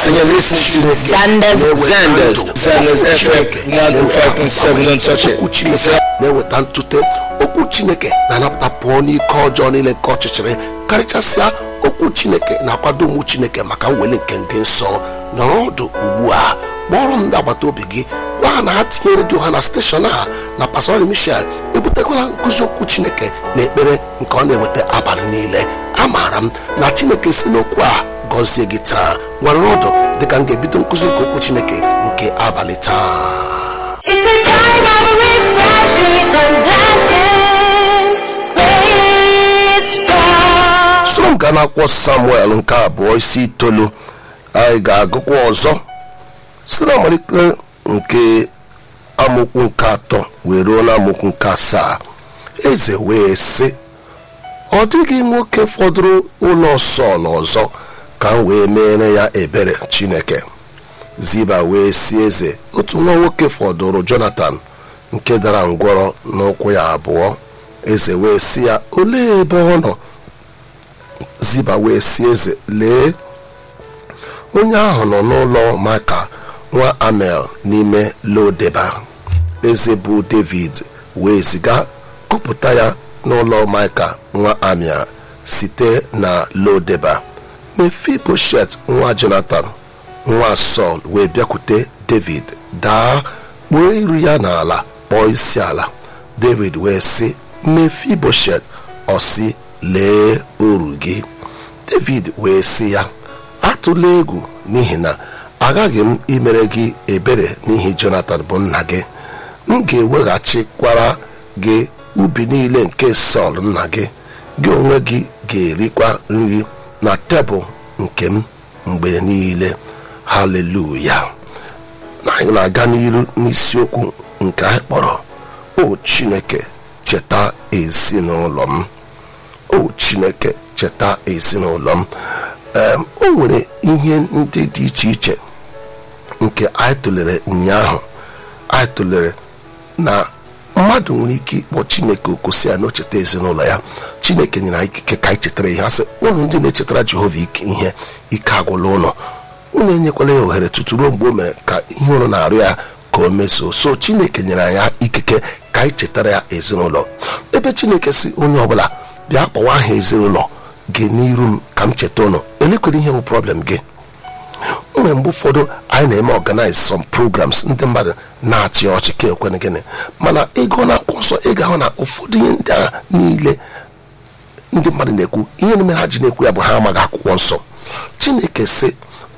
and you're listening to Zanders. Zanders. Zanders FM 105.7. Don't touch it. okwu chineke na-eweta ntute okwu chineke na-anapụta pụọ n'ike ọjọọ niile nke ọchịchịrị karịchasịa okwu chineke na-akwado ụmụ chineke maka mweli nke ndị nsọ nọrọ ọdụ ugbu a kpọrọ m ndị agbata obi gị gwa ha na ha tinye redio ha na steshọn a na pastor michel ebutekwala nkụzi okwu chineke na ekpere nke ọ na-eweta abalị niile amaara m na chineke si n'okwu a gọzie gị taa nwere ọdụ dịka m ga-ebido nkụzi nke okwu chineke nke abalị taa It's a time of refreshing and blessing. Praise God. soro m gaa n'akwụkwọ samuel nke abụọ isi itoolu anyị ga-agụkwa ọzọ site na amalite nke amokwu nke atọ wee ruo na amokwu nke asaa eze wee sị ọ dịghị nwoke fọdụrụ ụlọ sọl ọzọ ka m wee meere ya ebere chineke ziba wee si eze otu nwa nwoke fọdụrụ jonathan nke dara ngwọrọ n'ụkwụ ya abụọ eze wee si ya olee ebe ọ nọ ziba wee si eze lee onye ahụ nọ n'ụlọ maka nwa amel n'ime lodeba eze bụ david wee ziga kụpụta ya n'ụlọ maka nwa amel site na lodeba mefiboshet nwa jonathan nwa sọl wee bịakwute david daa kpuo iru ya n'ala kpọọ isi ala david wee sị mefiboshet ọsị lee oru gị david wee sị ya atụla egwu n'ihi na aghaghị m imere gị ebere n'ihi jonathan bụ nna gị m ga-eweghachikwara gị ubi niile nke sọl nna gị gị onwe gị ga-erikwa nri na tebụl nke m mgbe niile haleluya na anyị na-aga n'iru n'isiokwu nke anyị kpọrọ o chineke cheta ezinụlọ m o chineke cheta ezinụlọ m Em, o nwere ihe ndị dị iche iche nke anyị tụlere ụnyaahụ anyị tụlere na mmadụ nwere ike ịkpọ chineke oku si ya na o cheta ezinụlọ ya chineke nyere anyị ikike ka anyị chetara ihe asị ụnụ ndị na-echetara jehova ike ihe ike agwụla ụlọ unu enyekwala ya ohere tutu ruo mgbe o mere ka ihe ụlọ na-arụ ya ka o mezuo so chineke nyere anyị ikike ka anyị chetara ya ezinụlọ ebe chineke si onye ọbụla bịa kpọwa aha ezinụlọ gị n'iru m ka m cheta ụnụ elekwere ihe bụ problem gị nwere mgbe ụfọdụ anyị na-eme organize some programs ndị mmadụ na-achị ọchị ka ekwene gịnị mana ego na akwụkwọ nsọ ị ga-ahụ na ụfọdụ ihe ndị a niile ndị mmadụ na-ekwu ihe mere ha ji na-ekwu ya bụ ha amaghị akwụkwọ nsọ chineke sị